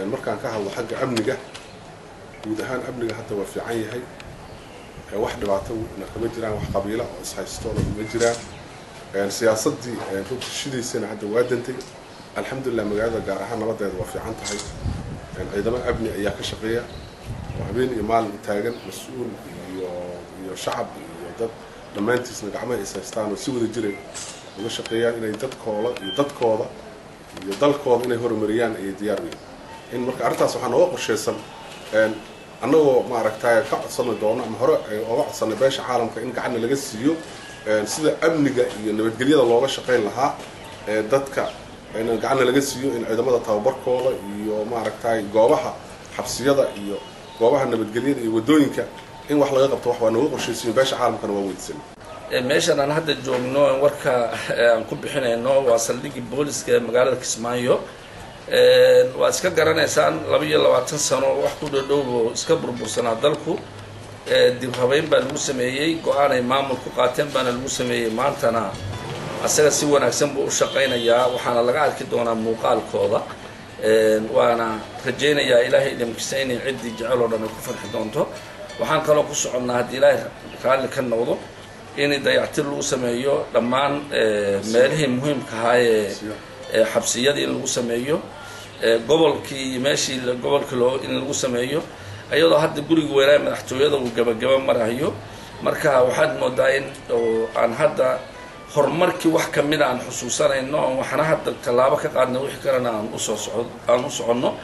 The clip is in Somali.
markaan ka hadlo xagga amniga guud ahaan amniga hadda waa fiican yahay wax dhibaato na kama jiraan wax qabiila oo ishaystoona kuma jiraan siyaasaddii runta shidaysana hadda waa dantay alxamdulilah magaalada gaar ahaan nabadeeda waa fiican tahay ciidamo amni ayaa ka shaqeeya oo habeen iyo maalin taagan mas-uul iyo iyo shacab iyo dad dhammaantiisna gacmaha is haystaan oo si wada jiray uga shaqeeyaan inay dadkooda iyo dadkooda iyo dalkooda inay horumariyaan ayay diyaar weyn in marka arrintaas waxaa nooga qorshaysan annagoo maaragtay ka codsani doono ama hore oga codsanay beesha caalamka in gacanna laga siiyo sida amniga iyo nabadgelyada looga shaqayn lahaa dadka in gacanna laga siiyo in ciidamada tababarkooda iyo maaragtay goobaha xabsiyada iyo goobaha nabadgelyada iyo wadooyinka in wax laga qabto wax waa nooga qorshaysiyo beesha caalamkana waa weydisan meeshan aan hadda joogno warka aan ku bixinayno waa saldhigii booliska ee magaalada kismaayo waa iska garanaysaan laba iyo labaatan sano wax ku dhodhowbo iska burbursanaa dalku dib habeyn baa lagu sameeyey go-aan ay maamul ku qaateen baana lagu sameeyey maantana asaga si wanaagsan buu u shaqaynayaa waxaana laga arki doonaa muuqaalkooda waana rajaynayaa ilaahay idamkisa inay ciddii jecel oo dhan ay ku farxi doonto waxaan kaloo ku soconnaa haddii ilaahay raalli ka noqdo in dayactir lagu sameeyo dhammaan meelihii muhiimka ahaa ee xabsiyadii in lagu sameeyo gobolkii iyo meeshii gobolkii loo in lagu sameeyo iyadoo hadda guriga weynaa madaxtooyada uu gabagaba marayo marka waxaad moodaa in oo aan hadda horumarkii wax kamida aan xusuusanayno waxna hadda tallaabo ka qaadna wixii kalena aan usoo soco aan u soconno